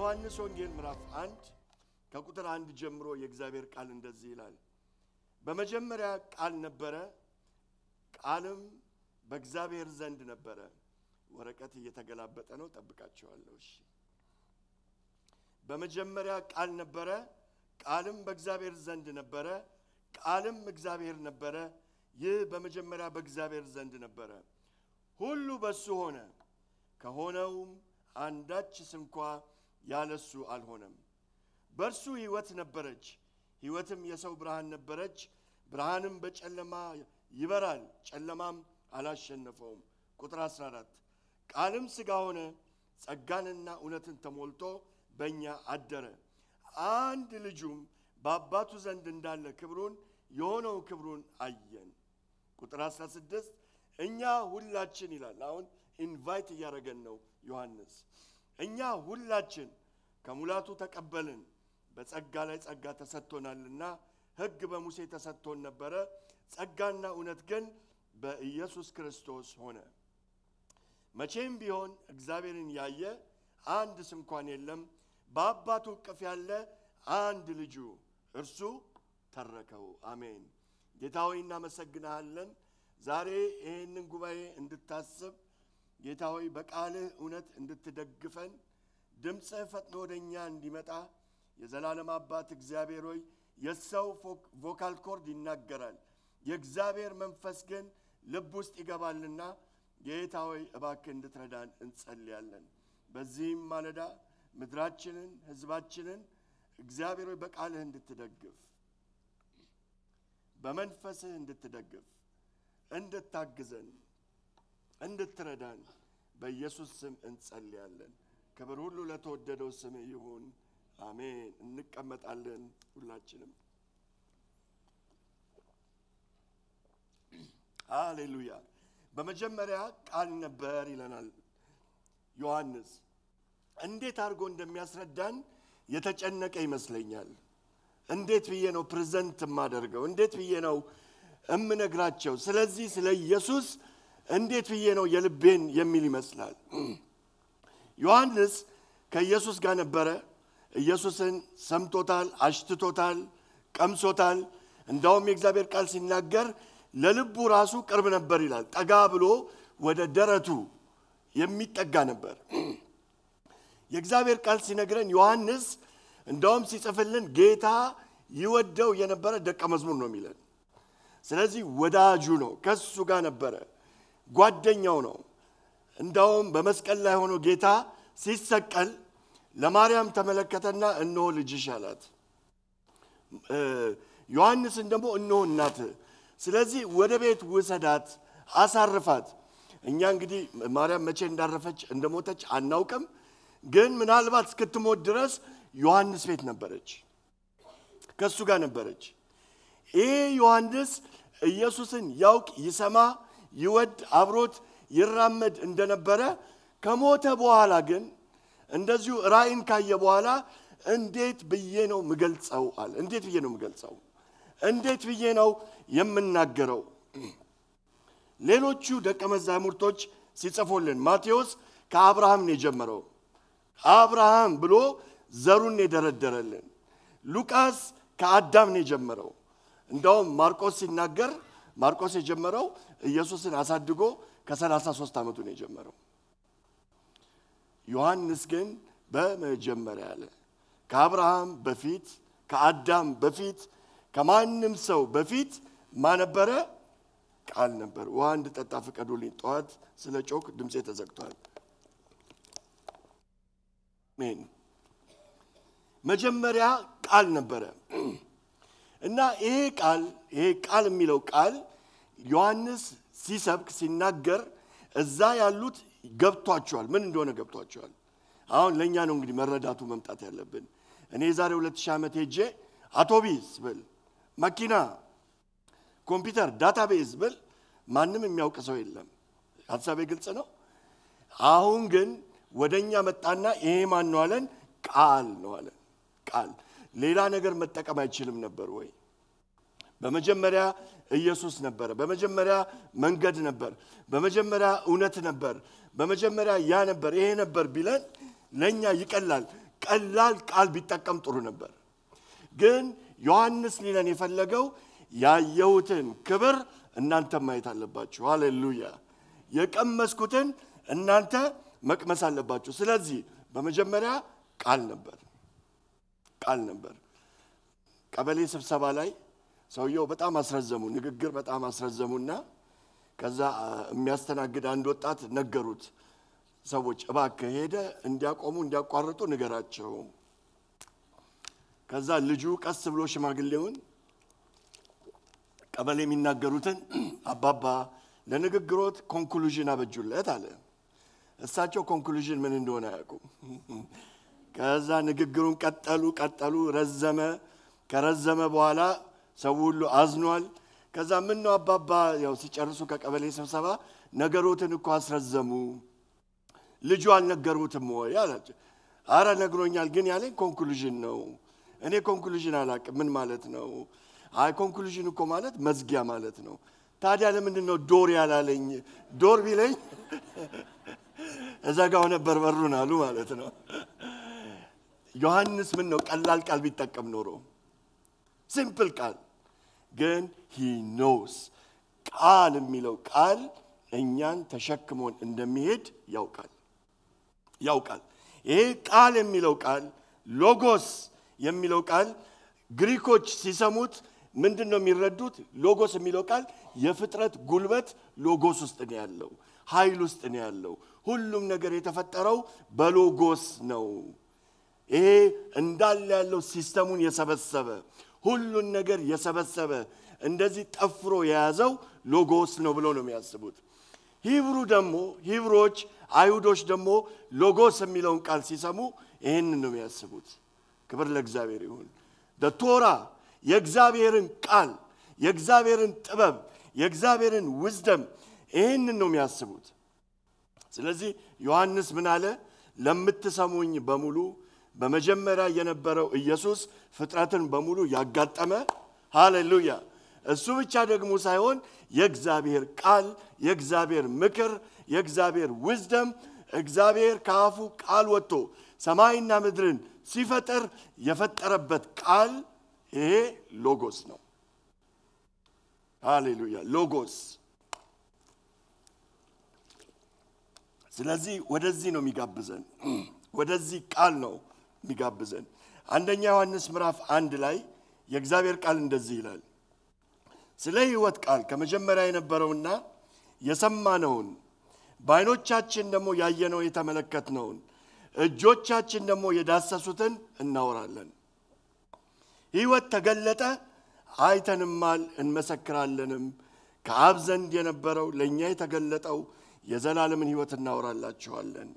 በዮሐንስ ወንጌል ምዕራፍ አንድ ከቁጥር አንድ ጀምሮ የእግዚአብሔር ቃል እንደዚህ ይላል። በመጀመሪያ ቃል ነበረ፣ ቃልም በእግዚአብሔር ዘንድ ነበረ። ወረቀት እየተገላበጠ ነው፣ ጠብቃቸዋለሁ። እሺ። በመጀመሪያ ቃል ነበረ፣ ቃልም በእግዚአብሔር ዘንድ ነበረ፣ ቃልም እግዚአብሔር ነበረ። ይህ በመጀመሪያ በእግዚአብሔር ዘንድ ነበረ። ሁሉ በሱ ሆነ፣ ከሆነውም አንዳችስ እንኳ ያለሱ አልሆነም። በእርሱ ሕይወት ነበረች፣ ሕይወትም የሰው ብርሃን ነበረች። ብርሃንም በጨለማ ይበራል፣ ጨለማም አላሸነፈውም። ቁጥር 14 ቃልም ሥጋ ሆነ፣ ጸጋንና እውነትን ተሞልቶ በእኛ አደረ። አንድ ልጁም በአባቱ ዘንድ እንዳለ ክብሩን የሆነው ክብሩን አየን። ቁጥር 16 እኛ ሁላችን ይላል። አሁን ኢንቫይት እያደረገን ነው ዮሐንስ። እኛ ሁላችን ከሙላቱ ተቀበልን፣ በጸጋ ላይ ጸጋ ተሰጥቶናልና። ሕግ በሙሴ ተሰጥቶን ነበረ፣ ጸጋና እውነት ግን በኢየሱስ ክርስቶስ ሆነ። መቼም ቢሆን እግዚአብሔርን ያየ አንድ ስንኳን የለም። በአባቱ እቅፍ ያለ አንድ ልጁ እርሱ ተረከው። አሜን። ጌታ ሆይ እናመሰግንሃለን። ዛሬ ይህንን ጉባኤ እንድታስብ ጌታ ሆይ በቃልህ እውነት እንድትደግፈን ድምፅህ ፈጥኖ ወደ እኛ እንዲመጣ የዘላለም አባት እግዚአብሔር ሆይ የሰው ቮካል ኮርድ ይናገራል፣ የእግዚአብሔር መንፈስ ግን ልብ ውስጥ ይገባልና ጌታ ሆይ እባክህ እንድትረዳን እንጸልያለን። በዚህም ማለዳ ምድራችንን ሕዝባችንን እግዚአብሔር ሆይ በቃልህ እንድትደግፍ በመንፈስህ እንድትደግፍ እንድታግዘን እንድትረዳን በኢየሱስ ስም እንጸልያለን። ክብር ሁሉ ለተወደደው ስም ይሁን፣ አሜን። እንቀመጣለን ሁላችንም። ሃሌሉያ። በመጀመሪያ ቃል ነበር ይለናል ዮሐንስ። እንዴት አድርጎ እንደሚያስረዳን የተጨነቀ ይመስለኛል። እንዴት ብዬ ነው ፕሬዘንት የማደርገው? እንዴት ብዬ ነው እምነግራቸው? ስለዚህ ስለ ኢየሱስ እንዴት ብዬ ነው የልቤን የሚል ይመስላል። ዮሐንስ ከኢየሱስ ጋር ነበረ። ኢየሱስን ሰምቶታል፣ አሽትቶታል፣ ቀምሶታል። እንዳውም የእግዚአብሔር ቃል ሲናገር ለልቡ ራሱ ቅርብ ነበር ይላል። ጠጋ ብሎ ወደ ደረቱ የሚጠጋ ነበር። የእግዚአብሔር ቃል ሲነግረን ዮሐንስ እንዳውም ሲጽፍልን ጌታ ይወደው የነበረ ደቀ መዝሙር ነው የሚለን። ስለዚህ ወዳጁ ነው፣ ከሱ ጋር ነበረ፣ ጓደኛው ነው። እንዳውም በመስቀል ላይ ሆኖ ጌታ ሲሰቀል ለማርያም ተመለከተና እነሆ ልጅሽ አላት። ዮሐንስን ደግሞ እነሆ እናትህ፣ ስለዚህ ወደ ቤት ውሰዳት፣ አሳርፋት። እኛ እንግዲህ ማርያም መቼ እንዳረፈች እንደሞተች አናውቅም፣ ግን ምናልባት እስክትሞት ድረስ ዮሐንስ ቤት ነበረች፣ ከእሱ ጋር ነበረች። ይህ ዮሐንስ ኢየሱስን ያውቅ ይሰማ ይወድ አብሮት ይራመድ እንደነበረ ከሞተ በኋላ ግን እንደዚሁ ራእይን ካየ በኋላ እንዴት ብዬ ነው ምገልጸው አለ። እንዴት ብዬ ነው ምገልጸው? እንዴት ብዬ ነው የምናገረው? ሌሎቹ ደቀ መዛሙርቶች ሲጽፉልን ማቴዎስ ከአብርሃም ነው የጀመረው። አብርሃም ብሎ ዘሩን የደረደረልን። ሉቃስ ከአዳም ነው የጀመረው። እንዳውም ማርቆስ ሲናገር ማርቆስ የጀመረው ኢየሱስን አሳድጎ ከ33 ዓመቱ ነው የጀመረው። ዮሐንስ ግን በመጀመሪያ አለ። ከአብርሃም በፊት ከአዳም በፊት ከማንም ሰው በፊት ማነበረ ቃል ነበር። ውሃ እንድጠጣ ፍቀዱልኝ። ጠዋት ስለ ጮክ ድምፄ ተዘግቷል። ሜን መጀመሪያ ቃል ነበረ እና ይሄ ቃል ይሄ ቃል የሚለው ቃል ዮሐንስ ሲሰብክ ሲናገር እዛ ያሉት ገብቷቸዋል። ምን እንደሆነ ገብቷቸዋል። አሁን ለእኛ ነው እንግዲህ መረዳቱ መምጣት ያለብን። እኔ የዛሬ ሁለት ሺህ ዓመት ሄጄ አውቶቢስ ብል፣ መኪና፣ ኮምፒውተር፣ ዳታቤዝ ብል ማንም የሚያውቅ ሰው የለም። ሀሳቤ ግልጽ ነው። አሁን ግን ወደ እኛ መጣና ይሄ ማን ነው አለን? ቃል ነው አለን። ቃል ሌላ ነገር መጠቀም አይችልም ነበር ወይ? በመጀመሪያ ኢየሱስ ነበረ። በመጀመሪያ መንገድ ነበር። በመጀመሪያ እውነት ነበር። በመጀመሪያ ያ ነበር፣ ይሄ ነበር ቢለን ለእኛ ይቀላል። ቀላል ቃል ቢጠቀም ጥሩ ነበር። ግን ዮሐንስ ሊለን የፈለገው ያየሁትን ክብር እናንተ ማየት አለባችሁ። ሃሌሉያ! የቀመስኩትን እናንተ መቅመስ አለባችሁ። ስለዚህ በመጀመሪያ ቃል ነበር፣ ቃል ነበር። ቀበሌ ስብሰባ ላይ ሰውየው በጣም አስረዘሙ፣ ንግግር በጣም አስረዘሙና ከዛ የሚያስተናግድ አንድ ወጣት ነገሩት። ሰዎች እባክህ ሄደ እንዲያቆሙ እንዲያቋርጡ ንገራቸው። ከዛ ልጁ ቀስ ብሎ ሽማግሌውን ቀበሌ የሚናገሩትን አባባ ለንግግሮት ኮንክሉዥን አበጁለት አለ። እሳቸው ኮንክሉዥን ምን እንደሆነ አያውቁም። ከዛ ንግግሩን ቀጠሉ ቀጠሉ፣ ረዘመ። ከረዘመ በኋላ ሰው ሁሉ አዝኗል። ከዛ ምን ነው አባባ ያው ሲጨርሱ ከቀበሌ ስብሰባ ነገሮትን እኮ አስረዘሙ፣ ልጁ አልነገሩትም ወይ አላቸው። አረ ነግሮኛል፣ ግን ያለኝ ኮንክሉዥን ነው። እኔ ኮንክሉዥን አላውቅም። ምን ማለት ነው? አይ ኮንክሉዥን እኮ ማለት መዝጊያ ማለት ነው። ታዲያ ለምንድን ነው ዶር ያላለኝ? ዶር ቢለኝ እዘጋው ነበር በሩን አሉ ማለት ነው። ዮሐንስ ምን ነው ቀላል ቃል ቢጠቀም ኖሮ ሲምፕል ቃል ግን ሂ ኖስ ቃል የሚለው ቃል እኛን ተሸክሞን እንደሚሄድ ያውቃል ያውቃል። ይሄ ቃል የሚለው ቃል ሎጎስ የሚለው ቃል ግሪኮች ሲሰሙት ምንድን ነው የሚረዱት? ሎጎስ የሚለው ቃል የፍጥረት ጉልበት ሎጎስ ውስጥ ነው ያለው፣ ኃይል ውስጥ ነው ያለው። ሁሉም ነገር የተፈጠረው በሎጎስ ነው። ይሄ እንዳለ ያለው ሲስተሙን የሰበሰበ ሁሉን ነገር የሰበሰበ እንደዚህ ጠፍሮ የያዘው ሎጎስ ነው ብለው ነው የሚያስቡት። ሂብሩ ደግሞ ሂብሮች አይሁዶች ደግሞ ሎጎስ የሚለውን ቃል ሲሰሙ ይህንን ነው የሚያስቡት። ክብር ለእግዚአብሔር ይሁን። ቶራ የእግዚአብሔርን ቃል የእግዚአብሔርን ጥበብ የእግዚአብሔርን ውዝደም ይህንን ነው የሚያስቡት። ስለዚህ ዮሐንስ ምን አለ? ለምትሰሙኝ በሙሉ በመጀመሪያ የነበረው ኢየሱስ ፍጥረትን በሙሉ ያጋጠመ ሃሌሉያ። እሱ ብቻ ደግሞ ሳይሆን የእግዚአብሔር ቃል፣ የእግዚአብሔር ምክር፣ የእግዚአብሔር ውዝደም እግዚአብሔር ከአፉ ቃል ወጥቶ ሰማይና ምድርን ሲፈጥር የፈጠረበት ቃል ይሄ ሎጎስ ነው። ሃሌሉያ ሎጎስ። ስለዚህ ወደዚህ ነው የሚጋብዘን፣ ወደዚህ ቃል ነው የሚጋብዘን። አንደኛ ዮሐንስ ምዕራፍ አንድ ላይ የእግዚአብሔር ቃል እንደዚህ ይላል፣ ስለ ሕይወት ቃል ከመጀመሪያ የነበረውና የሰማነውን በዓይኖቻችን ደግሞ ያየነው የተመለከትነውን እጆቻችን ደግሞ የዳሰሱትን እናወራለን። ሕይወት ተገለጠ፣ አይተንማል፣ እንመሰክራለንም። ከአብ ዘንድ የነበረው ለእኛ የተገለጠው የዘላለምን ሕይወት እናወራላችኋለን።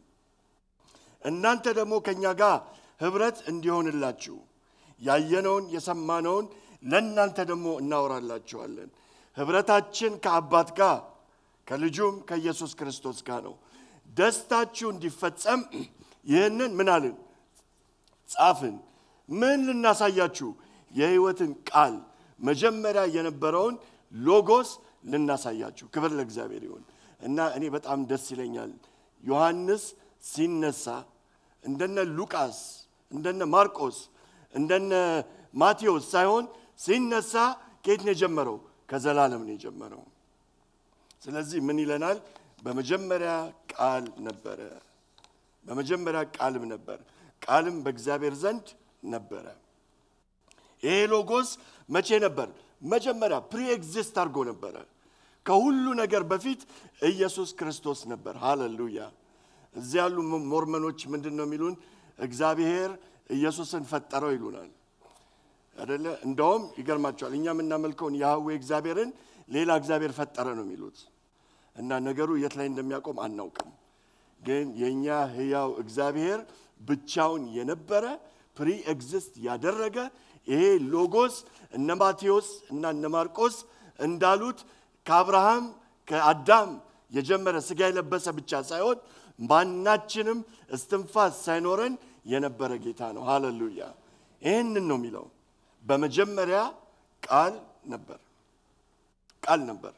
እናንተ ደግሞ ከእኛ ጋር ኅብረት እንዲሆንላችሁ ያየነውን የሰማነውን ለእናንተ ደግሞ እናወራላችኋለን። ኅብረታችን ከአባት ጋር ከልጁም ከኢየሱስ ክርስቶስ ጋር ነው። ደስታችሁ እንዲፈጸም ይህንን ምን አልን? ጻፍን። ምን ልናሳያችሁ? የሕይወትን ቃል መጀመሪያ የነበረውን ሎጎስ ልናሳያችሁ። ክብር ለእግዚአብሔር ይሁን እና እኔ በጣም ደስ ይለኛል። ዮሐንስ ሲነሳ እንደነ ሉቃስ እንደነ ማርቆስ እንደነ ማቴዎስ ሳይሆን ሲነሳ ከየት ነው የጀመረው? ከዘላለም ነው የጀመረው። ስለዚህ ምን ይለናል? በመጀመሪያ ቃል ነበረ። በመጀመሪያ ቃልም ነበር፣ ቃልም በእግዚአብሔር ዘንድ ነበረ። ይሄ ሎጎስ መቼ ነበር? መጀመሪያ ፕሪ ኤግዚስት አድርጎ ነበረ። ከሁሉ ነገር በፊት ኢየሱስ ክርስቶስ ነበር። ሃሌሉያ። እዚህ ያሉ ሞርመኖች ምንድን ነው የሚሉን? እግዚአብሔር ኢየሱስን ፈጠረው ይሉናል አደለ? እንደውም ይገርማቸዋል። እኛ የምናመልከውን ያህዌ እግዚአብሔርን ሌላ እግዚአብሔር ፈጠረ ነው የሚሉት እና ነገሩ የት ላይ እንደሚያቆም አናውቅም። ግን የእኛ ሕያው እግዚአብሔር ብቻውን የነበረ ፕሪ ኤግዚስት ያደረገ ይሄ ሎጎስ እነ ማቴዎስ እና እነ ማርቆስ እንዳሉት ከአብርሃም ከአዳም የጀመረ ስጋ የለበሰ ብቻ ሳይሆን ማናችንም እስትንፋስ ሳይኖረን የነበረ ጌታ ነው። ሃሌሉያ! ይህንን ነው የሚለው። በመጀመሪያ ቃል ነበር፣ ቃል ነበር።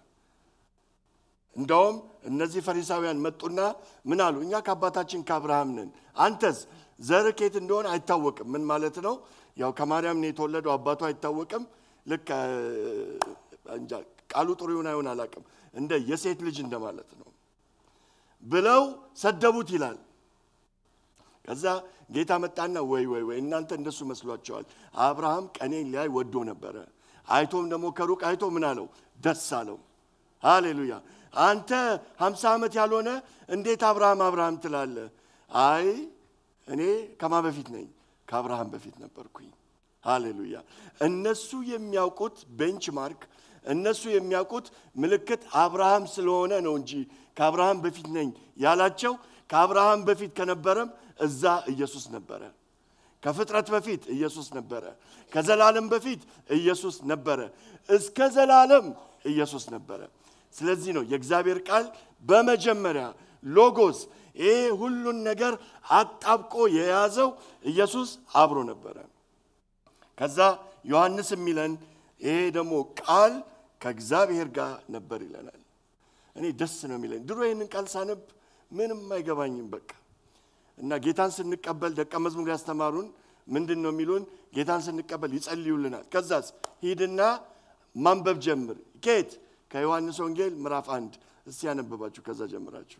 እንደውም እነዚህ ፈሪሳውያን መጡና ምን አሉ? እኛ ከአባታችን ከአብርሃም ነን፣ አንተስ ዘር ከየት እንደሆነ አይታወቅም። ምን ማለት ነው? ያው ከማርያም ነው የተወለደው፣ አባቱ አይታወቅም። ልክ እ፣ እንጃ ቃሉ ጥሩ ይሁን አይሆን አላውቅም። እንደ የሴት ልጅ እንደማለት ነው ብለው ሰደቡት ይላል። ከዛ ጌታ መጣና ወይ ወይ ወይ እናንተ እንደሱ መስሏቸዋል። አብርሃም ቀኔን ሊያይ ወዶ ነበረ። አይቶም ደግሞ ከሩቅ አይቶ ምን አለው? ደስ አለው። ሃሌሉያ። አንተ ሀምሳ ዓመት ያልሆነ እንዴት አብርሃም አብርሃም ትላለህ? አይ እኔ ከማ በፊት ነኝ? ከአብርሃም በፊት ነበርኩኝ። ሃሌሉያ። እነሱ የሚያውቁት ቤንች ማርክ እነሱ የሚያውቁት ምልክት አብርሃም ስለሆነ ነው እንጂ ከአብርሃም በፊት ነኝ ያላቸው ከአብርሃም በፊት ከነበረም እዛ ኢየሱስ ነበረ። ከፍጥረት በፊት ኢየሱስ ነበረ። ከዘላለም በፊት ኢየሱስ ነበረ። እስከ ዘላለም ኢየሱስ ነበረ። ስለዚህ ነው የእግዚአብሔር ቃል በመጀመሪያ ሎጎስ ይሄ ሁሉን ነገር አጣብቆ የያዘው ኢየሱስ አብሮ ነበረ። ከዛ ዮሐንስ የሚለን ይሄ ደግሞ ቃል ከእግዚአብሔር ጋር ነበር ይለናል። እኔ ደስ ነው የሚለኝ። ድሮ ይህንን ቃል ሳነብ ምንም አይገባኝም በቃ እና ጌታን ስንቀበል ደቀ መዝሙር ያስተማሩን ምንድን ነው የሚሉን? ጌታን ስንቀበል ይጸልዩልናል። ከዛስ ሂድና ማንበብ ጀምር። ኬት ከዮሐንስ ወንጌል ምዕራፍ አንድ እስቲ ያነበባችሁ ከዛ ጀምራችሁ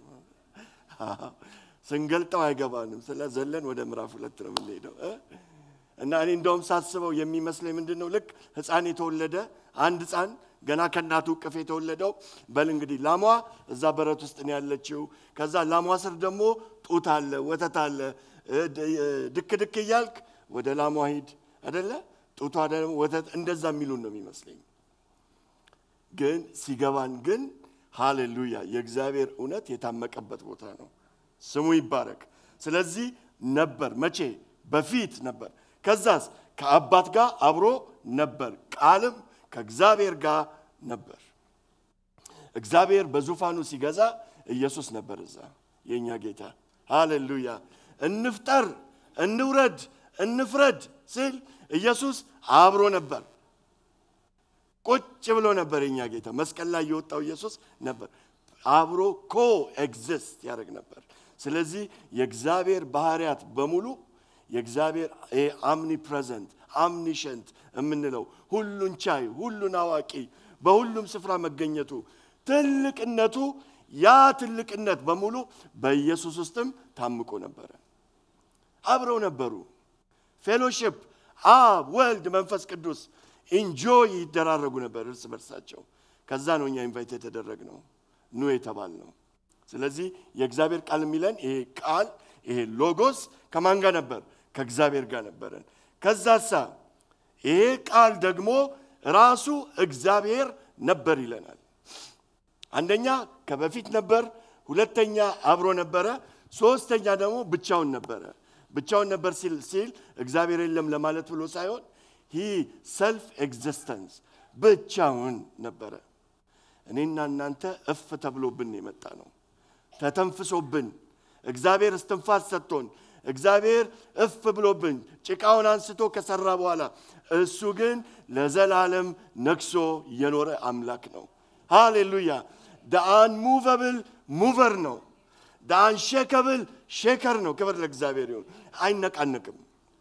ስንገልጠው አይገባንም። ስለ ዘለን ወደ ምዕራፍ ሁለት ነው የምንሄደው እ? እና እኔ እንደውም ሳስበው የሚመስለኝ ምንድን ነው ልክ ሕፃን የተወለደ አንድ ሕፃን ገና ከእናቱ እቅፍ የተወለደው በል እንግዲህ ላሟ እዛ በረት ውስጥ ነው ያለችው። ከዛ ላሟ ስር ደግሞ ጡት አለ፣ ወተት አለ። እ፣ ድ- እ፣ ድክ ድክ እያልክ ወደ ላሟ ሂድ አደለ? ጡቷ ደግሞ ወተት እንደዛ የሚሉን ነው የሚመስለኝ። ግን ሲገባን ግን ሃሌሉያ የእግዚአብሔር እውነት የታመቀበት ቦታ ነው። ስሙ ይባረክ። ስለዚህ ነበር መቼ በፊት ነበር። ከዛስ ከአባት ጋር አብሮ ነበር፣ ቃልም ከእግዚአብሔር ጋር ነበር። እግዚአብሔር በዙፋኑ ሲገዛ ኢየሱስ ነበር እዛ፣ የእኛ ጌታ ሃሌሉያ። እንፍጠር፣ እንውረድ፣ እንፍረድ ሲል ኢየሱስ አብሮ ነበር። ቁጭ ብሎ ነበር የኛ ጌታ መስቀል ላይ የወጣው ኢየሱስ ነበር። አብሮ ኮ ኤግዚስት ያደርግ ነበር። ስለዚህ የእግዚአብሔር ባህሪያት በሙሉ የእግዚአብሔር አምኒ ፕሬዘንት አምኒሸንት የምንለው ሁሉን ቻይ፣ ሁሉን አዋቂ፣ በሁሉም ስፍራ መገኘቱ ትልቅነቱ ያ ትልቅነት በሙሉ በኢየሱስ ውስጥም ታምቆ ነበረ። አብረው ነበሩ። ፌሎሺፕ አብ፣ ወልድ፣ መንፈስ ቅዱስ ኢንጆይ ይደራረጉ ነበር እርስ በርሳቸው። ከዛ ነው እኛ ኢንቫይት የተደረግነው ኑ የተባል ነው። ስለዚህ የእግዚአብሔር ቃል የሚለን ይሄ ቃል ይሄ ሎጎስ ከማን ጋር ነበር? ከእግዚአብሔር ጋር ነበረን። ከዛሳ ይሄ ቃል ደግሞ ራሱ እግዚአብሔር ነበር ይለናል። አንደኛ ከበፊት ነበር፣ ሁለተኛ አብሮ ነበረ፣ ሶስተኛ ደግሞ ብቻውን ነበረ። ብቻውን ነበር ሲል ሲል እግዚአብሔር የለም ለማለት ብሎ ሳይሆን ሂ ሰልፍ ኤግዚስተንስ ብቻውን ነበረ። እኔና እናንተ እፍ ተብሎብን የመጣ ነው፣ ተተንፍሶብን እግዚአብሔር እስትንፋስ ሰጥቶን እግዚአብሔር እፍ ብሎብን ጭቃውን አንስቶ ከሰራ በኋላ እሱ ግን ለዘላለም ነግሶ የኖረ አምላክ ነው። ሃሌሉያ! ዳአን ሙቨብል ሙቨር ነው። ዳአን ሼከብል ሼከር ነው። ክብር ለእግዚአብሔር ይሁን። አይነቃነቅም፣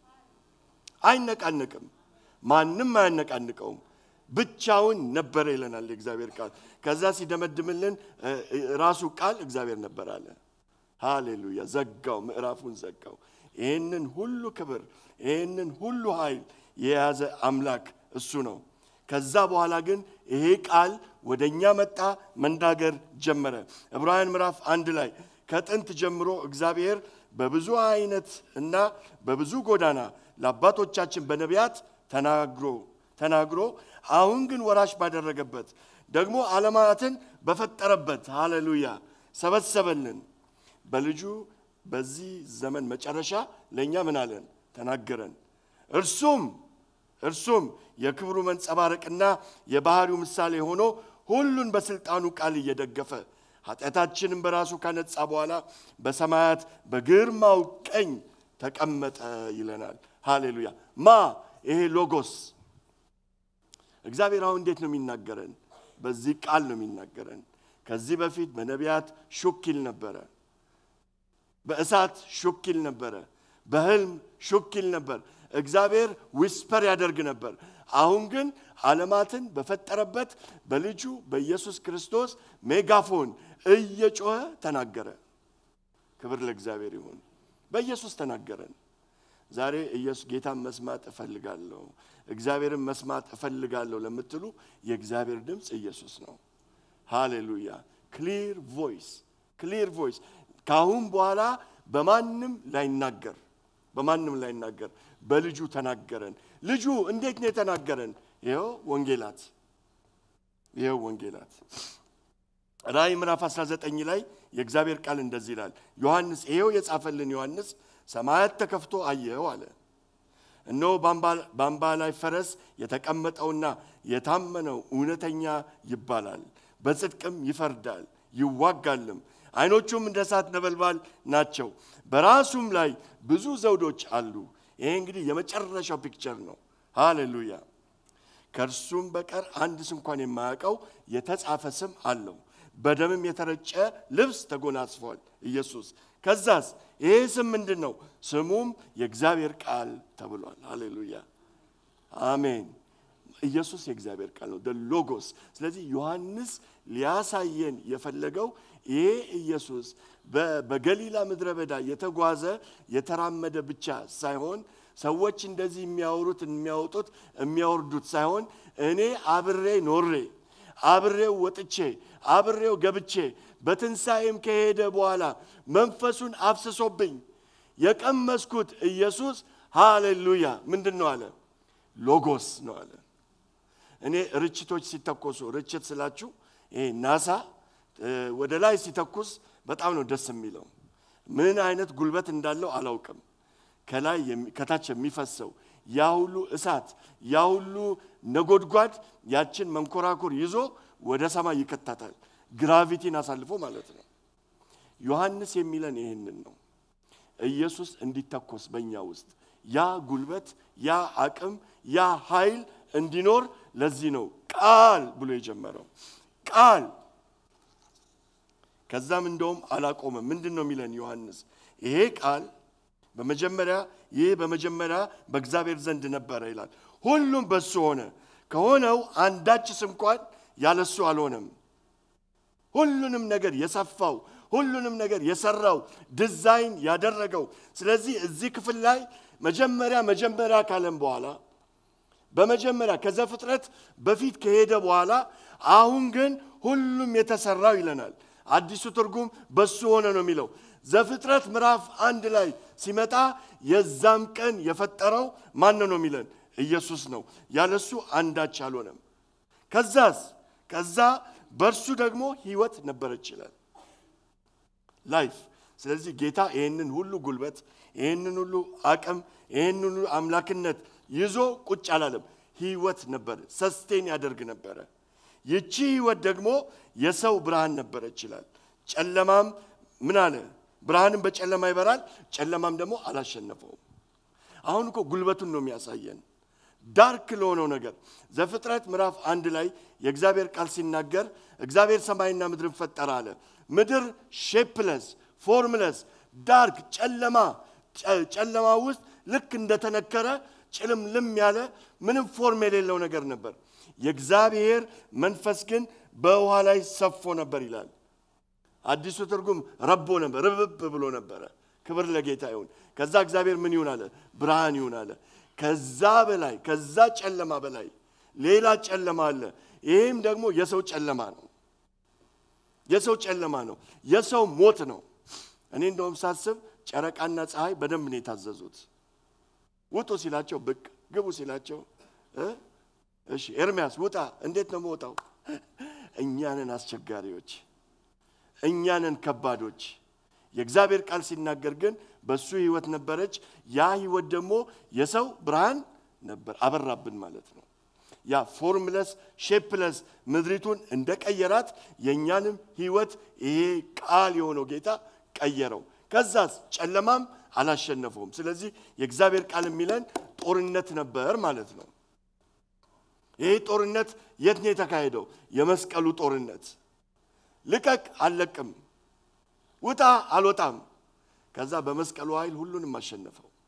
አይነቃነቅም። ማንም አያነቃንቀውም። ብቻውን ነበረ ይለናል የእግዚአብሔር ቃል። ከዛ ሲደመድምልን እ፣ እ፣ ራሱ ቃል እግዚአብሔር ነበር አለ። ሃሌሉያ! ዘጋው፣ ምዕራፉን ዘጋው። ይህንን ሁሉ ክብር ይህንን ሁሉ ኃይል የያዘ አምላክ እሱ ነው። ከዛ በኋላ ግን ይሄ ቃል ወደ እኛ መጣ፣ መናገር ጀመረ። ዕብራውያን ምዕራፍ አንድ ላይ ከጥንት ጀምሮ እግዚአብሔር በብዙ አይነት እና በብዙ ጎዳና ለአባቶቻችን በነቢያት ተናግሮ ተናግሮ አሁን ግን ወራሽ ባደረገበት ደግሞ ዓለማትን በፈጠረበት ሃሌሉያ ሰበሰበልን። በልጁ በዚህ ዘመን መጨረሻ ለእኛ ምን አለን? ተናገረን። እርሱም እርሱም የክብሩ መንጸባረቅና የባህሪው ምሳሌ ሆኖ ሁሉን በስልጣኑ ቃል እየደገፈ ኃጢአታችንን በራሱ ካነጻ በኋላ በሰማያት በግርማው ቀኝ ተቀመጠ ይለናል። ሃሌሉያ ማ ይሄ ሎጎስ እግዚአብሔር አሁን እንዴት ነው የሚናገረን? በዚህ ቃል ነው የሚናገረን። ከዚህ በፊት በነቢያት ሹክ ይል ነበረ፣ በእሳት ሹክ ይል ነበረ፣ በህልም ሹክ ይል ነበር። እግዚአብሔር ዊስፐር ያደርግ ነበር። አሁን ግን ዓለማትን በፈጠረበት በልጁ በኢየሱስ ክርስቶስ ሜጋፎን እየጮኸ ተናገረ። ክብር ለእግዚአብሔር ይሁን። በኢየሱስ ተናገረን። ዛሬ ኢየሱስ ጌታን መስማት እፈልጋለሁ፣ እግዚአብሔርን መስማት እፈልጋለሁ ለምትሉ የእግዚአብሔር ድምፅ ኢየሱስ ነው። ሃሌሉያ! ክሊር ቮይስ ክሊር ቮይስ። ከአሁን በኋላ በማንም ላይናገር በማንም ላይናገር በልጁ ተናገረን። ልጁ እንዴት ነው የተናገረን? ይኸው ወንጌላት ይኸው ወንጌላት ራእይ ምዕራፍ 19 ላይ የእግዚአብሔር ቃል እንደዚህ ይላል። ዮሐንስ ይኸው የጻፈልን ዮሐንስ ሰማያት ተከፍቶ አየው አለ። እነሆ በአምባ ላይ ፈረስ የተቀመጠውና የታመነው እውነተኛ ይባላል፣ በጽድቅም ይፈርዳል ይዋጋልም። ዓይኖቹም እንደ እሳት ነበልባል ናቸው፣ በራሱም ላይ ብዙ ዘውዶች አሉ። ይሄ እንግዲህ የመጨረሻው ፒክቸር ነው። ሃሌሉያ። ከእርሱም በቀር አንድስ እንኳን የማያውቀው የተጻፈ ስም አለው። በደምም የተረጨ ልብስ ተጎናጽፏል ኢየሱስ። ከዛስ ይሄ ስም ምንድን ነው? ስሙም የእግዚአብሔር ቃል ተብሏል። ሃሌሉያ አሜን። ኢየሱስ የእግዚአብሔር ቃል ነው፣ ሎጎስ። ስለዚህ ዮሐንስ ሊያሳየን የፈለገው ይሄ ኢየሱስ በገሊላ ምድረ በዳ የተጓዘ የተራመደ ብቻ ሳይሆን ሰዎች እንደዚህ የሚያወሩት የሚያወጡት የሚያወርዱት ሳይሆን እኔ አብሬ ኖሬ አብሬው ወጥቼ አብሬው ገብቼ በትንሣኤም ከሄደ በኋላ መንፈሱን አፍስሶብኝ የቀመስኩት ኢየሱስ ሃሌሉያ ምንድን ነው አለ? ሎጎስ ነው አለ። እኔ ርችቶች ሲተኮሱ ርችት ስላችሁ ይሄ ናሳ ወደ ላይ ሲተኩስ በጣም ነው ደስ የሚለው። ምን አይነት ጉልበት እንዳለው አላውቅም። ከላይ ከታች የሚፈሰው ያ ሁሉ እሳት ያ ሁሉ ነጎድጓድ ያችን መንኮራኩር ይዞ ወደ ሰማይ ይከታታል። ግራቪቲን አሳልፎ ማለት ነው። ዮሐንስ የሚለን ይህንን ነው። ኢየሱስ እንዲተኮስ በእኛ ውስጥ ያ ጉልበት፣ ያ አቅም፣ ያ ኃይል እንዲኖር ለዚህ ነው ቃል ብሎ የጀመረው ቃል። ከዛም እንደውም አላቆመም። ምንድን ነው የሚለን ዮሐንስ? ይሄ ቃል በመጀመሪያ ይህ በመጀመሪያ በእግዚአብሔር ዘንድ ነበረ ይላል። ሁሉም በሱ ሆነ፣ ከሆነው አንዳችስ እንኳን ያለሱ አልሆነም። ሁሉንም ነገር የሰፋው ሁሉንም ነገር የሰራው ዲዛይን ያደረገው። ስለዚህ እዚህ ክፍል ላይ መጀመሪያ መጀመሪያ ካለም በኋላ በመጀመሪያ ከዘፍጥረት በፊት ከሄደ በኋላ አሁን ግን ሁሉም የተሰራው ይለናል። አዲሱ ትርጉም በሱ ሆነ ነው የሚለው። ዘፍጥረት ምዕራፍ አንድ ላይ ሲመጣ የዛም ቀን የፈጠረው ማን ነው የሚለን? ኢየሱስ ነው። ያለሱ አንዳች አልሆነም። ከዛስ ከዛ በእርሱ ደግሞ ህይወት ነበረች ይላል ላይፍ። ስለዚህ ጌታ ይህንን ሁሉ ጉልበት፣ ይህንን ሁሉ አቅም፣ ይህንን ሁሉ አምላክነት ይዞ ቁጭ አላለም። ህይወት ነበረ፣ ሰስቴን ያደርግ ነበረ። ይቺ ህይወት ደግሞ የሰው ብርሃን ነበረች ይላል። ጨለማም ምን አለ? ብርሃንም በጨለማ ይበራል፣ ጨለማም ደግሞ አላሸነፈውም። አሁን እኮ ጉልበቱን ነው የሚያሳየን ዳርክ ለሆነው ነገር ዘፍጥረት ምዕራፍ አንድ ላይ የእግዚአብሔር ቃል ሲናገር እግዚአብሔር ሰማይና ምድርን ፈጠረ አለ። ምድር ሼፕለስ ፎርምለስ ዳርክ ጨለማ ጨለማ ውስጥ ልክ እንደተነከረ ጭልምልም ያለ ምንም ፎርም የሌለው ነገር ነበር። የእግዚአብሔር መንፈስ ግን በውሃ ላይ ሰፎ ነበር ይላል። አዲሱ ትርጉም ረቦ ነበር፣ ርብብ ብሎ ነበረ። ክብር ለጌታ ይሁን። ከዛ እግዚአብሔር ምን ይሁን አለ? ብርሃን ይሁን አለ። ከዛ በላይ ከዛ ጨለማ በላይ ሌላ ጨለማ አለ። ይህም ደግሞ የሰው ጨለማ ነው። የሰው ጨለማ ነው። የሰው ሞት ነው። እኔ እንደውም ሳስብ ጨረቃና ፀሐይ በደንብ ነው የታዘዙት። ውጡ ሲላቸው ብቅ፣ ግቡ ሲላቸው እሺ ኤርሚያስ ውጣ። እንዴት ነው መውጣው? እኛንን አስቸጋሪዎች፣ እኛንን ከባዶች። የእግዚአብሔር ቃል ሲናገር ግን በሱ ህይወት ነበረች። ያ ህይወት ደግሞ የሰው ብርሃን ነበር፣ አበራብን ማለት ነው። ያ ፎርምለስ ሼፕለስ ምድሪቱን እንደቀየራት የእኛንም ህይወት ይሄ ቃል የሆነው ጌታ ቀየረው። ከዛስ ጨለማም አላሸነፈውም። ስለዚህ የእግዚአብሔር ቃል የሚለን ጦርነት ነበር ማለት ነው። ይህ ጦርነት የት ነው የተካሄደው? የመስቀሉ ጦርነት። ልቀቅ፣ አልለቅም፣ ውጣ፣ አልወጣም። ከዛ በመስቀሉ ኃይል ሁሉንም አሸነፈው።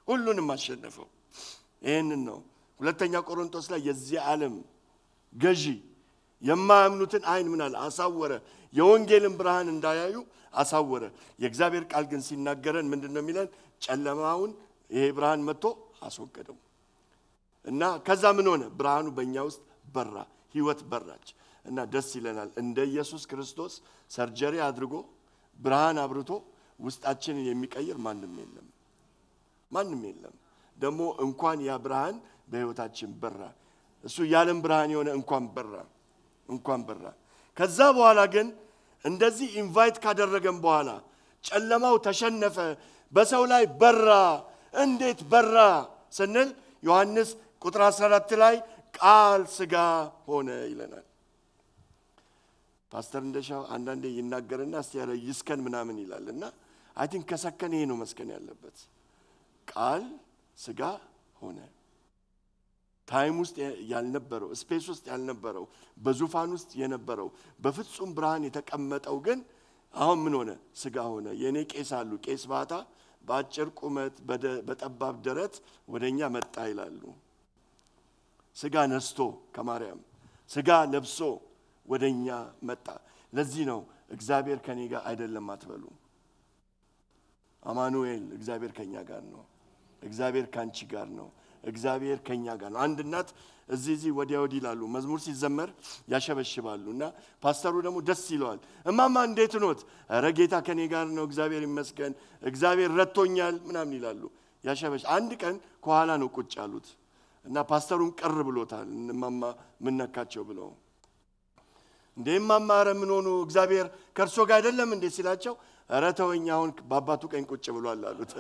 ሁሉንም አሸነፈው። ይህንን ነው ሁለተኛ ቆሮንቶስ ላይ የዚህ ዓለም ገዢ የማያምኑትን አይን ምን አለ አሳወረ፣ የወንጌልን ብርሃን እንዳያዩ አሳወረ። የእግዚአብሔር ቃል ግን ሲናገረን ምንድን ነው የሚለን? ጨለማውን ይሄ ብርሃን መጥቶ አስወገደው እና ከዛ ምን ሆነ? ብርሃኑ በእኛ ውስጥ በራ፣ ህይወት በራች እና ደስ ይለናል። እንደ ኢየሱስ ክርስቶስ ሰርጀሪ አድርጎ ብርሃን አብርቶ ውስጣችንን የሚቀይር ማንም የለም፣ ማንም የለም። ደግሞ እንኳን ያ ብርሃን በህይወታችን በራ። እሱ የዓለም ብርሃን የሆነ እንኳን በራ እንኳን በራ። ከዛ በኋላ ግን እንደዚህ ኢንቫይት ካደረገን በኋላ ጨለማው ተሸነፈ፣ በሰው ላይ በራ። እንዴት በራ ስንል ዮሐንስ ቁጥር 14 ላይ ቃል ስጋ ሆነ ይለናል። ፓስተር እንደሻው አንዳንዴ ይናገርና እስቲ ያለ ይስከን ምናምን ይላል እና አይ ቲንክ ከሰከን ይሄ ነው መስከን ያለበት። ቃል ስጋ ሆነ ታይም ውስጥ ያልነበረው ስፔስ ውስጥ ያልነበረው በዙፋን ውስጥ የነበረው በፍጹም ብርሃን የተቀመጠው ግን አሁን ምን ሆነ? ስጋ ሆነ። የእኔ ቄስ አሉ ቄስ ባታ በአጭር ቁመት በጠባብ ደረት ወደ እኛ መጣ ይላሉ። ስጋ ነስቶ ከማርያም ስጋ ለብሶ ወደ እኛ መጣ። ለዚህ ነው እግዚአብሔር ከኔ ጋር አይደለም አትበሉ። አማኑኤል እግዚአብሔር ከኛ ጋር ነው። እግዚአብሔር ከአንቺ ጋር ነው። እግዚአብሔር ከኛ ጋር ነው። አንድ እናት እዚህ እዚህ ወዲያ ወዲህ ይላሉ። መዝሙር ሲዘመር ያሸበሽባሉ እና ፓስተሩ ደግሞ ደስ ይለዋል። እማማ እንዴት ኖት? ኧረ ጌታ ከኔ ጋር ነው፣ እግዚአብሔር ይመስገን፣ እግዚአብሔር ረድቶኛል ምናምን ይላሉ። ያሸበሽ አንድ ቀን ከኋላ ነው ቁጭ ያሉት እና ፓስተሩን ቅር ብሎታል። እማማ ምን ነካቸው ብለው እንዴ እማማ ኧረ ምን ሆኑ? እግዚአብሔር ከእርሶ ጋር አይደለም እንዴ ሲላቸው ኧረ ተወኝ አሁን በአባቱ ቀኝ ቁጭ ብሏል አሉት።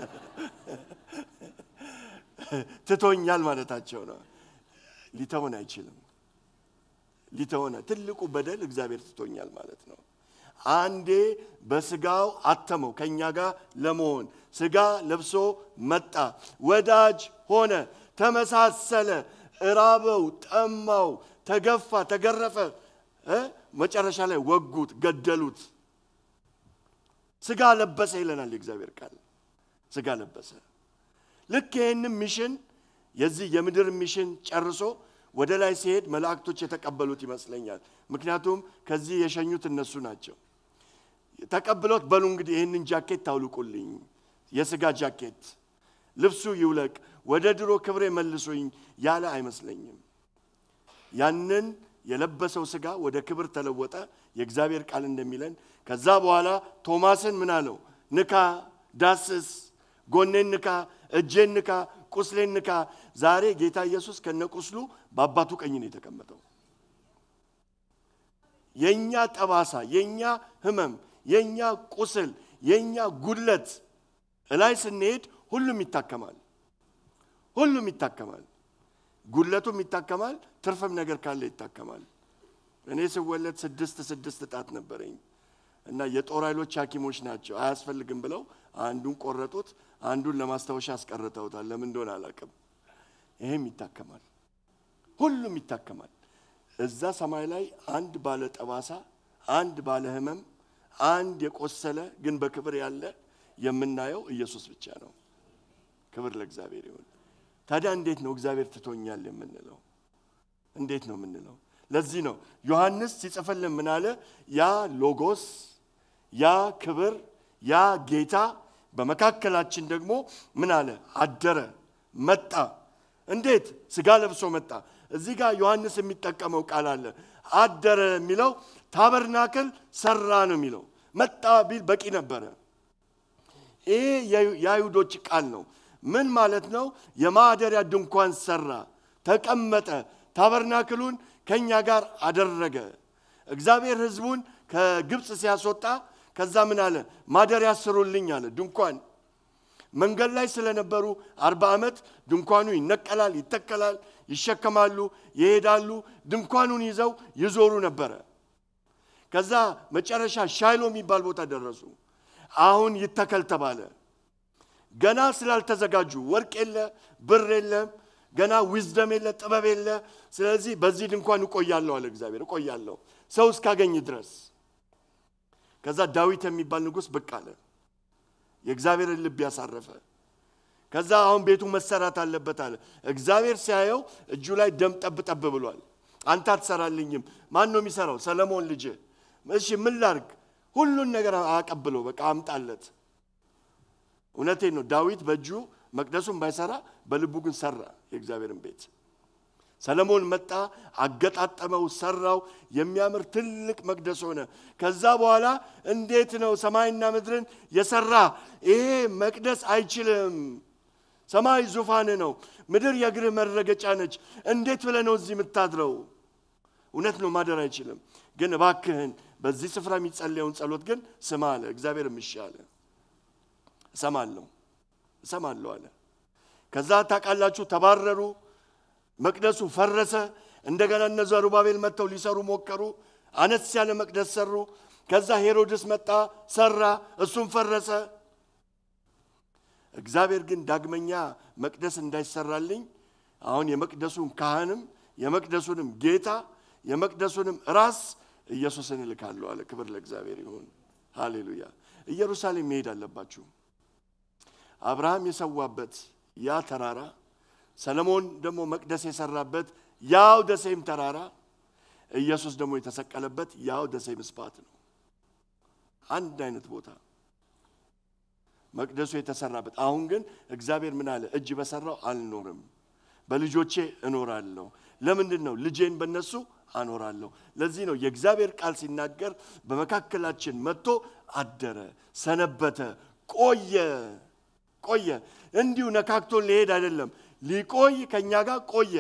ትቶኛል ማለታቸው ነው። ሊተውን አይችልም። ሊተውን ትልቁ በደል እግዚአብሔር ትቶኛል ማለት ነው። አንዴ በስጋው አተመው ከእኛ ጋር ለመሆን ስጋ ለብሶ መጣ፣ ወዳጅ ሆነ፣ ተመሳሰለ፣ እራበው፣ ጠማው፣ ተገፋ፣ ተገረፈ፣ መጨረሻ ላይ ወጉት፣ ገደሉት። ስጋ ለበሰ ይለናል የእግዚአብሔር ቃል። ስጋ ለበሰ። ልክ ይህንም ሚሽን የዚህ የምድር ሚሽን ጨርሶ ወደ ላይ ሲሄድ መላእክቶች የተቀበሉት ይመስለኛል። ምክንያቱም ከዚህ የሸኙት እነሱ ናቸው። ተቀብሎት በሉ እንግዲህ ይህንን ጃኬት ታውልቁልኝ፣ የስጋ ጃኬት ልብሱ ይውለቅ፣ ወደ ድሮ ክብሬ መልሱኝ ያለ አይመስለኝም። ያንን የለበሰው ስጋ ወደ ክብር ተለወጠ። የእግዚአብሔር ቃል እንደሚለን ከዛ በኋላ ቶማስን ምን አለው? ንካ፣ ዳስስ፣ ጎኔን ንካ፣ እጄን ንካ፣ ቁስሌን ንካ። ዛሬ ጌታ ኢየሱስ ከነቁስሉ በአባቱ ቀኝ ነው የተቀመጠው። የኛ ጠባሳ፣ የኛ ህመም፣ የኛ ቁስል፣ የኛ ጉድለት እላይ ስንሄድ ሁሉም ይታከማል። ሁሉም ይታከማል። ጉድለቱም ይታከማል። ትርፍም ነገር ካለ ይታከማል። እኔ ስወለድ ስድስት ስድስት ጣት ነበረኝ እና የጦር ኃይሎች ሐኪሞች ናቸው አያስፈልግም ብለው አንዱን ቆረጡት፣ አንዱን ለማስታወሻ አስቀርተውታል። ለምን እንደሆነ አላውቅም። ይሄም ይታከማል። ሁሉም ይታከማል። እዛ ሰማይ ላይ አንድ ባለ ጠባሳ፣ አንድ ባለ ህመም፣ አንድ የቆሰለ ግን በክብር ያለ የምናየው ኢየሱስ ብቻ ነው። ክብር ለእግዚአብሔር ይሁን። ታዲያ እንዴት ነው እግዚአብሔር ትቶኛል የምንለው? እንዴት ነው የምንለው? ለዚህ ነው ዮሐንስ ሲጽፍልን ምን አለ? ያ ሎጎስ፣ ያ ክብር፣ ያ ጌታ በመካከላችን ደግሞ ምን አለ? አደረ፣ መጣ። እንዴት? ስጋ ለብሶ መጣ። እዚህ ጋር ዮሐንስ የሚጠቀመው ቃል አለ። አደረ የሚለው ታበርናክል ሰራ ነው የሚለው። መጣ ቢል በቂ ነበረ። ይሄ የአይሁዶች ቃል ነው። ምን ማለት ነው? የማደሪያ ድንኳን ሰራ፣ ተቀመጠ፣ ታበርናክሉን ከእኛ ጋር አደረገ። እግዚአብሔር ሕዝቡን ከግብፅ ሲያስወጣ ከዛ ምን አለ? ማደሪያ ስሩልኝ አለ። ድንኳን መንገድ ላይ ስለነበሩ አርባ ዓመት ድንኳኑ ይነቀላል፣ ይተከላል፣ ይሸከማሉ፣ ይሄዳሉ። ድንኳኑን ይዘው ይዞሩ ነበረ። ከዛ መጨረሻ ሻይሎ የሚባል ቦታ ደረሱ። አሁን ይተከል ተባለ። ገና ስላልተዘጋጁ ወርቅ የለ፣ ብር የለም፣ ገና ዊዝደም የለ፣ ጥበብ የለ። ስለዚህ በዚህ ድንኳን እቆያለሁ አለ እግዚአብሔር። እቆያለሁ ሰው እስካገኝ ድረስ። ከዛ ዳዊት የሚባል ንጉሥ ብቅ አለ። የእግዚአብሔርን ልብ ያሳረፈ። ከዛ አሁን ቤቱ መሰራት አለበት አለ። እግዚአብሔር ሲያየው እጁ ላይ ደም ጠብ ጠብ ብሏል። አንተ አትሰራልኝም። ማን ነው የሚሰራው? ሰለሞን ልጅ። እሺ ምን ላርግ? ሁሉን ነገር አቀብለው፣ በቃ አምጣለት። እውነቴን ነው። ዳዊት በእጁ መቅደሱን ባይሰራ በልቡ ግን ሰራ የእግዚአብሔርን ቤት። ሰለሞን መጣ፣ አገጣጠመው፣ ሰራው። የሚያምር ትልቅ መቅደስ ሆነ። ከዛ በኋላ እንዴት ነው ሰማይና ምድርን የሰራ ይሄ መቅደስ አይችልም። ሰማይ ዙፋን ነው፣ ምድር የእግርህ መረገጫ ነች። እንዴት ብለህ ነው እዚህ የምታድረው? እውነት ነው ማደር አይችልም። ግን እባክህን በዚህ ስፍራ የሚጸለየውን ጸሎት ግን ስማ አለ። እግዚአብሔር እሺ አለ። እሰማለሁ እሰማለሁ አለ። ከዛ ታውቃላችሁ ተባረሩ። መቅደሱ ፈረሰ። እንደገና እነ ዘሩባቤል መጥተው ሊሰሩ ሞከሩ። አነስ ያለ መቅደስ ሰሩ። ከዛ ሄሮድስ መጣ ሰራ፣ እሱም ፈረሰ። እግዚአብሔር ግን ዳግመኛ መቅደስ እንዳይሰራልኝ አሁን የመቅደሱን ካህንም የመቅደሱንም ጌታ የመቅደሱንም ራስ ኢየሱስን እልካለሁ አለ። ክብር ለእግዚአብሔር ይሁን። ሃሌሉያ። ኢየሩሳሌም መሄድ አለባችሁ። አብርሃም የሰዋበት ያ ተራራ ሰለሞን ደግሞ መቅደስ የሰራበት ያው ደሴም ተራራ ኢየሱስ ደግሞ የተሰቀለበት ያው ደሴም ስፓት ነው። አንድ አይነት ቦታ መቅደሱ የተሰራበት። አሁን ግን እግዚአብሔር ምን አለ? እጅ በሰራው አልኖርም፣ በልጆቼ እኖራለሁ። ለምንድን ነው? ልጄን በነሱ አኖራለሁ። ለዚህ ነው የእግዚአብሔር ቃል ሲናገር በመካከላችን መጥቶ አደረ፣ ሰነበተ፣ ቆየ ቆየ። እንዲሁ ነካክቶን ሊሄድ አይደለም ሊቆይ ከእኛ ጋር ቆየ።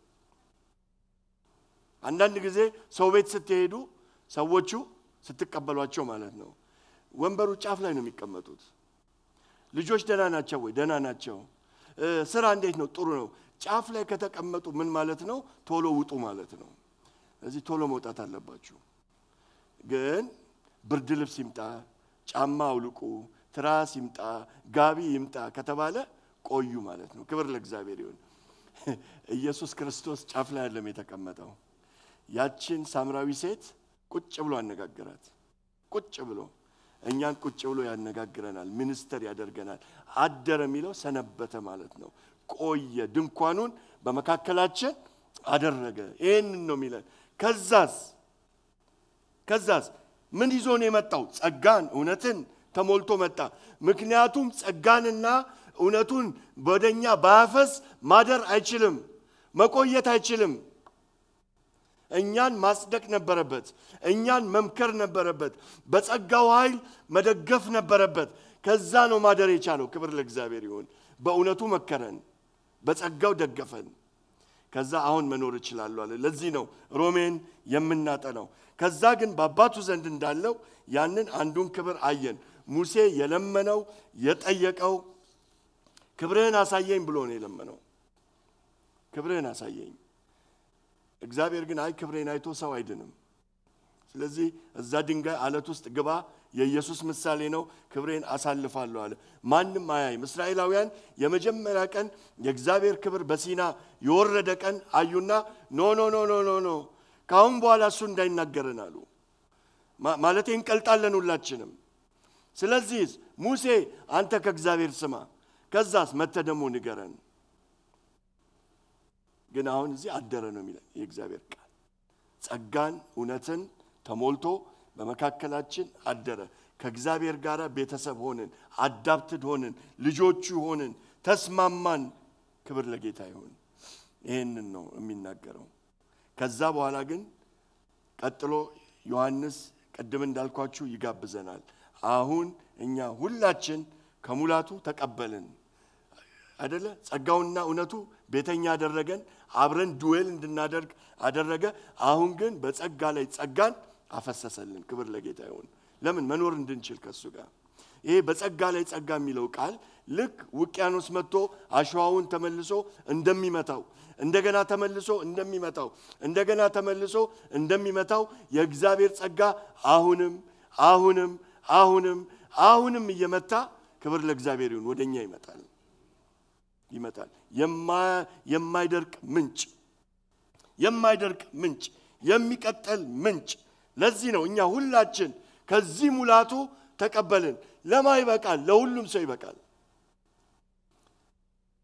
አንዳንድ ጊዜ ሰው ቤት ስትሄዱ ሰዎቹ ስትቀበሏቸው ማለት ነው ወንበሩ ጫፍ ላይ ነው የሚቀመጡት። ልጆች ደህና ናቸው ወይ? ደህና ናቸው። ስራ እንዴት ነው? ጥሩ ነው። ጫፍ ላይ ከተቀመጡ ምን ማለት ነው? ቶሎ ውጡ ማለት ነው። እዚህ ቶሎ መውጣት አለባችሁ። ግን ብርድ ልብስ ይምጣ፣ ጫማ አውልቁ፣ ትራስ ይምጣ፣ ጋቢ ይምጣ ከተባለ ቆዩ ማለት ነው። ክብር ለእግዚአብሔር ይሁን። ኢየሱስ ክርስቶስ ጫፍ ላይ አይደለም የተቀመጠው። ያችን ሳምራዊ ሴት ቁጭ ብሎ አነጋገራት። ቁጭ ብሎ እኛን ቁጭ ብሎ ያነጋግረናል፣ ሚኒስተር ያደርገናል። አደረ የሚለው ሰነበተ ማለት ነው። ቆየ፣ ድንኳኑን በመካከላችን አደረገ። ይህንን ነው የሚለን። ከዛስ ከዛስ ምን ይዞ ነው የመጣው? ጸጋን እውነትን ተሞልቶ መጣ። ምክንያቱም ጸጋንና እውነቱን ወደኛ ባያፈስ ማደር አይችልም፣ መቆየት አይችልም። እኛን ማጽደቅ ነበረበት። እኛን መምከር ነበረበት። በጸጋው ኃይል መደገፍ ነበረበት። ከዛ ነው ማደር የቻለው። ክብር ለእግዚአብሔር ይሁን። በእውነቱ መከረን፣ በጸጋው ደገፈን። ከዛ አሁን መኖር እችላለሁ አለ። ለዚህ ነው ሮሜን የምናጠናው። ከዛ ግን በአባቱ ዘንድ እንዳለው ያንን አንዱን ክብር አየን። ሙሴ የለመነው የጠየቀው ክብርህን አሳየኝ ብሎ ነው የለመነው። ክብርህን አሳየኝ። እግዚአብሔር ግን አይ ክብሬን አይቶ ሰው አይድንም። ስለዚህ እዛ ድንጋይ አለት ውስጥ ግባ፣ የኢየሱስ ምሳሌ ነው፣ ክብሬን አሳልፋለሁ አለ። ማንም አያይም። እስራኤላውያን የመጀመሪያ ቀን የእግዚአብሔር ክብር በሲና የወረደ ቀን አዩና ኖ ኖ ኖ ኖ ኖ ኖ ከአሁን በኋላ እሱ እንዳይናገረን አሉ። ማለቴ እንቀልጣለን ሁላችንም። ስለዚህ ሙሴ አንተ ከእግዚአብሔር ስማ፣ ከዛስ መተ ደግሞ ንገረን። ግን አሁን እዚህ አደረ ነው የሚለን የእግዚአብሔር ቃል። ጸጋን እውነትን ተሞልቶ በመካከላችን አደረ። ከእግዚአብሔር ጋር ቤተሰብ ሆንን፣ አዳፕትድ ሆንን፣ ልጆቹ ሆንን፣ ተስማማን። ክብር ለጌታ ይሁን። ይህንን ነው የሚናገረው። ከዛ በኋላ ግን ቀጥሎ ዮሐንስ ቅድም እንዳልኳችሁ ይጋብዘናል። አሁን እኛ ሁላችን ከሙላቱ ተቀበልን አይደለ? ጸጋውና እውነቱ ቤተኛ አደረገን፣ አብረን ዱዌል እንድናደርግ አደረገ። አሁን ግን በጸጋ ላይ ጸጋን አፈሰሰልን። ክብር ለጌታ ይሁን። ለምን መኖር እንድንችል ከሱ ጋር ይሄ በጸጋ ላይ ጸጋ የሚለው ቃል ልክ ውቅያኖስ መጥቶ አሸዋውን ተመልሶ እንደሚመታው እንደገና ተመልሶ እንደሚመታው እንደገና ተመልሶ እንደሚመታው የእግዚአብሔር ጸጋ አሁንም አሁንም አሁንም አሁንም እየመታ ክብር ለእግዚአብሔር ይሁን ወደኛ ይመጣል ይመጣል። የማይደርቅ ምንጭ የማይደርቅ ምንጭ የሚቀጠል ምንጭ። ለዚህ ነው እኛ ሁላችን ከዚህ ሙላቱ ተቀበልን። ለማ ይበቃል? ለሁሉም ሰው ይበቃል።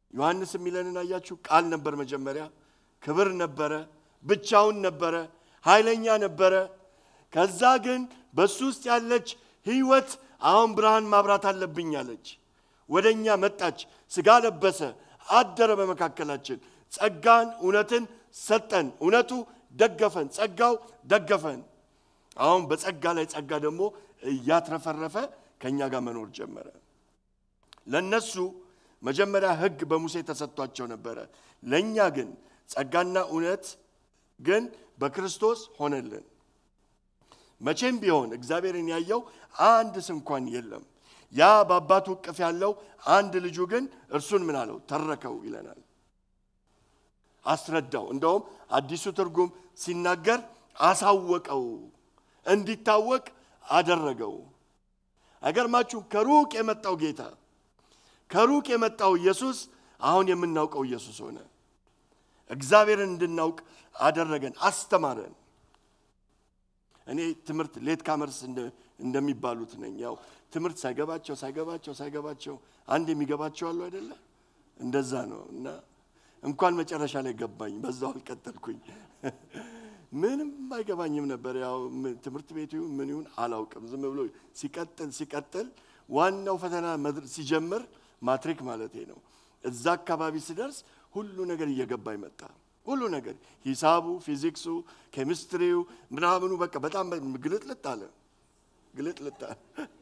ዮሐንስ የሚለንን አያችሁ? ቃል ነበር መጀመሪያ፣ ክብር ነበረ፣ ብቻውን ነበረ፣ ኃይለኛ ነበረ። ከዛ ግን በሱ ውስጥ ያለች ህይወት አሁን ብርሃን ማብራት አለብኝ አለች። ወደ እኛ መጣች፣ ስጋ ለበሰ፣ አደረ በመካከላችን፣ ጸጋን እውነትን ሰጠን። እውነቱ ደገፈን፣ ጸጋው ደገፈን። አሁን በጸጋ ላይ ጸጋ ደግሞ እያትረፈረፈ ከእኛ ጋር መኖር ጀመረ። ለነሱ መጀመሪያ ህግ በሙሴ ተሰጥቷቸው ነበረ። ለእኛ ግን ጸጋና እውነት ግን በክርስቶስ ሆነልን። መቼም ቢሆን እግዚአብሔርን ያየው አንድ ስንኳን የለም። ያ በአባቱ እቅፍ ያለው አንድ ልጁ ግን እርሱን ምን አለው? ተረከው ይለናል። አስረዳው። እንደውም አዲሱ ትርጉም ሲናገር አሳወቀው፣ እንዲታወቅ አደረገው። አይገርማችሁ? ከሩቅ የመጣው ጌታ ከሩቅ የመጣው ኢየሱስ አሁን የምናውቀው ኢየሱስ ሆነ። እግዚአብሔርን እንድናውቅ አደረገን፣ አስተማረን። እኔ ትምህርት ሌት ካመርስ እንደሚባሉት ነኝ። ያው ትምህርት ሳይገባቸው ሳይገባቸው ሳይገባቸው አንድ የሚገባቸው አሉ አይደለ? እንደዛ ነው። እና እንኳን መጨረሻ ላይ ገባኝ፣ በዛው አልቀጠልኩኝ። ምንም አይገባኝም ነበር። ያው ትምህርት ቤቱ ምን ይሁን አላውቅም። ዝም ብሎ ሲቀጥል ሲቀጥል ዋናው ፈተና ሲጀምር ማትሪክ ማለቴ ነው። እዛ አካባቢ ሲደርስ ሁሉ ነገር እየገባኝ መጣ። ሁሉ ነገር ሂሳቡ፣ ፊዚክሱ፣ ኬሚስትሪው ምናምኑ በቃ በጣም ግልጥልጥ አለ ግልጥልጥ አለ።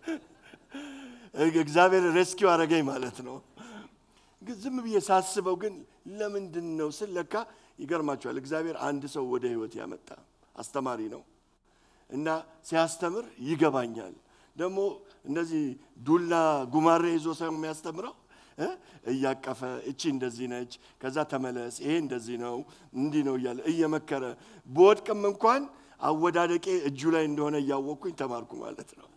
እግዚአብሔር ሬስኪው አረገኝ ማለት ነው። ዝም ብዬ ሳስበው ግን ለምንድን ነው ስል ለካ ይገርማቸዋል። እግዚአብሔር አንድ ሰው ወደ ህይወት ያመጣ አስተማሪ ነው እና ሲያስተምር ይገባኛል። ደግሞ እንደዚህ ዱላ ጉማሬ ይዞ ሳይሆን የሚያስተምረው እያቀፈ እቺ እንደዚህ ነች፣ ከዛ ተመለስ፣ ይሄ እንደዚህ ነው፣ እንዲህ ነው እያለ እየመከረ በወድቅም እንኳን አወዳደቄ እጁ ላይ እንደሆነ እያወቅኩኝ ተማርኩ ማለት ነው።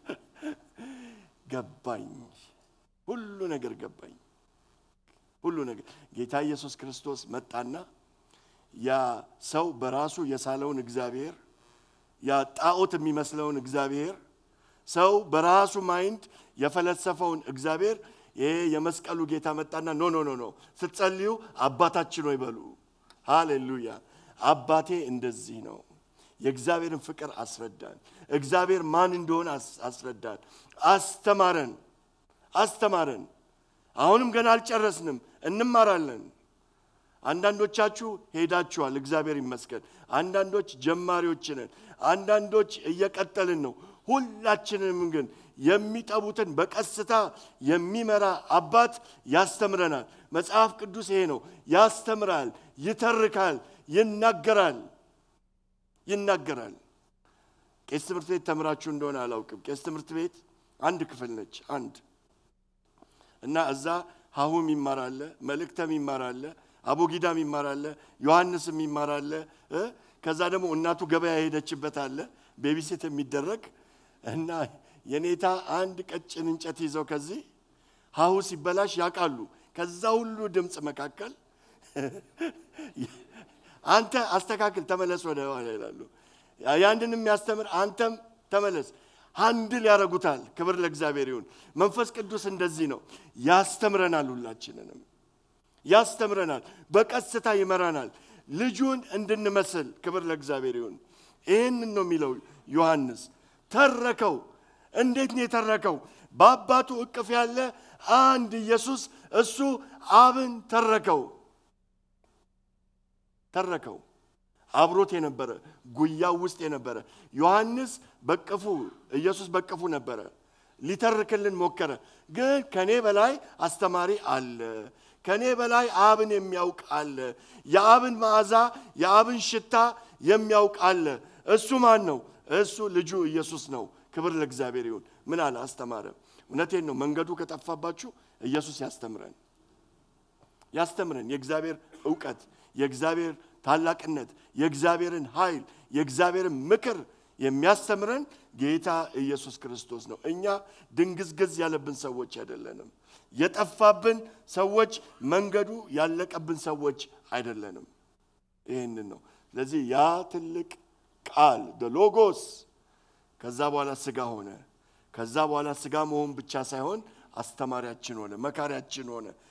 ገባኝ፣ ሁሉ ነገር ገባኝ። ሁሉ ነገር ጌታ ኢየሱስ ክርስቶስ መጣና ያ ሰው በራሱ የሳለውን እግዚአብሔር ያ ጣዖት የሚመስለውን እግዚአብሔር ሰው በራሱ ማይንድ የፈለሰፈውን እግዚአብሔር ይሄ የመስቀሉ ጌታ መጣና ኖ ኖ ኖ ኖ ስትጸልዩ አባታችን ሆይ በሉ። ሃሌሉያ አባቴ እንደዚህ ነው። የእግዚአብሔርን ፍቅር አስረዳን። እግዚአብሔር ማን እንደሆነ አስረዳን። አስተማረን አስተማረን። አሁንም ገና አልጨረስንም፣ እንማራለን። አንዳንዶቻችሁ ሄዳችኋል፣ እግዚአብሔር ይመስገን። አንዳንዶች ጀማሪዎች ነን፣ አንዳንዶች እየቀጠልን ነው። ሁላችንም ግን የሚጠቡትን በቀስታ የሚመራ አባት ያስተምረናል። መጽሐፍ ቅዱስ ይሄ ነው፣ ያስተምራል፣ ይተርካል፣ ይናገራል ይናገራል። ቄስ ትምህርት ቤት ተምራችሁ እንደሆነ አላውቅም። ቄስ ትምህርት ቤት አንድ ክፍል ነች፣ አንድ እና እዛ ሀሁም ይማራለ፣ መልእክተም ይማራለ፣ አቦጊዳም ይማራለ፣ ዮሐንስም ይማራለ። ከዛ ደግሞ እናቱ ገበያ የሄደችበት አለ ቤቢሴት የሚደረግ እና የኔታ አንድ ቀጭን እንጨት ይዘው ከዚህ ሀሁ ሲበላሽ ያውቃሉ። ከዛ ሁሉ ድምፅ መካከል አንተ አስተካክል፣ ተመለስ ወደ ኋላ ይላሉ። ያንድን የሚያስተምር አንተም ተመለስ፣ አንድል ያደርጉታል። ክብር ለእግዚአብሔር ይሁን። መንፈስ ቅዱስ እንደዚህ ነው፣ ያስተምረናል፣ ሁላችንንም ያስተምረናል፣ በቀስታ ይመራናል፣ ልጁን እንድንመስል። ክብር ለእግዚአብሔር ይሁን። ይህንን ነው የሚለው ዮሐንስ። ተረከው። እንዴት ነው የተረከው? በአባቱ እቅፍ ያለ አንድ ኢየሱስ እሱ አብን ተረከው ተረከው አብሮት የነበረ ጉያው ውስጥ የነበረ ዮሐንስ በቅፉ ኢየሱስ በቅፉ ነበረ። ሊተርክልን ሞከረ። ግን ከኔ በላይ አስተማሪ አለ፣ ከኔ በላይ አብን የሚያውቅ አለ፣ የአብን መዓዛ የአብን ሽታ የሚያውቅ አለ። እሱ ማን ነው? እሱ ልጁ ኢየሱስ ነው። ክብር ለእግዚአብሔር ይሁን። ምን አለ? አስተማረ። እውነቴን ነው። መንገዱ ከጠፋባችሁ ኢየሱስ ያስተምረን ያስተምረን የእግዚአብሔር እውቀት የእግዚአብሔር ታላቅነት የእግዚአብሔርን ኃይል የእግዚአብሔርን ምክር የሚያስተምረን ጌታ ኢየሱስ ክርስቶስ ነው። እኛ ድንግዝግዝ ያለብን ሰዎች አይደለንም። የጠፋብን ሰዎች፣ መንገዱ ያለቀብን ሰዎች አይደለንም። ይህንን ነው። ስለዚህ ያ ትልቅ ቃል ሎጎስ ከዛ በኋላ ስጋ ሆነ። ከዛ በኋላ ስጋ መሆን ብቻ ሳይሆን አስተማሪያችን ሆነ፣ መካሪያችን ሆነ፣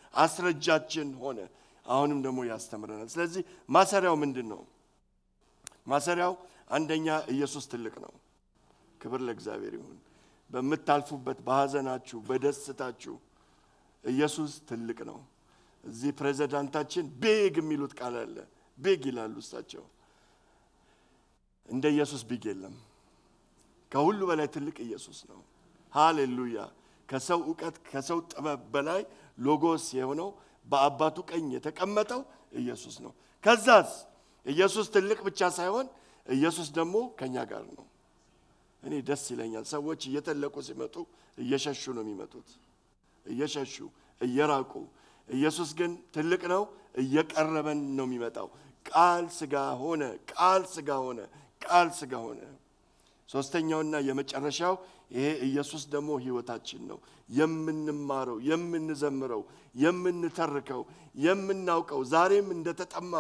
አስረጃችን ሆነ። አሁንም ደግሞ ያስተምረናል። ስለዚህ ማሰሪያው ምንድን ነው? ማሰሪያው አንደኛ ኢየሱስ ትልቅ ነው። ክብር ለእግዚአብሔር ይሁን። በምታልፉበት በሐዘናችሁ፣ በደስታችሁ ኢየሱስ ትልቅ ነው። እዚህ ፕሬዚዳንታችን ቤግ የሚሉት ቃል አለ። ቤግ ይላሉ እሳቸው። እንደ ኢየሱስ ቢግ የለም። ከሁሉ በላይ ትልቅ ኢየሱስ ነው። ሃሌሉያ! ከሰው እውቀት ከሰው ጥበብ በላይ ሎጎስ የሆነው በአባቱ ቀኝ የተቀመጠው ኢየሱስ ነው። ከዛስ ኢየሱስ ትልቅ ብቻ ሳይሆን ኢየሱስ ደግሞ ከኛ ጋር ነው። እኔ ደስ ይለኛል። ሰዎች እየተለቁ ሲመጡ እየሸሹ ነው የሚመጡት፣ እየሸሹ እየራቁ። ኢየሱስ ግን ትልቅ ነው፣ እየቀረበን ነው የሚመጣው። ቃል ስጋ ሆነ፣ ቃል ስጋ ሆነ፣ ቃል ስጋ ሆነ። ሶስተኛውና የመጨረሻው ይሄ ኢየሱስ ደግሞ ህይወታችን ነው። የምንማረው፣ የምንዘምረው፣ የምንተርከው፣ የምናውቀው ዛሬም እንደተጠማ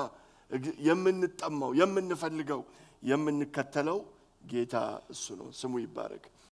የምንጠማው፣ የምንፈልገው፣ የምንከተለው ጌታ እሱ ነው። ስሙ ይባረክ።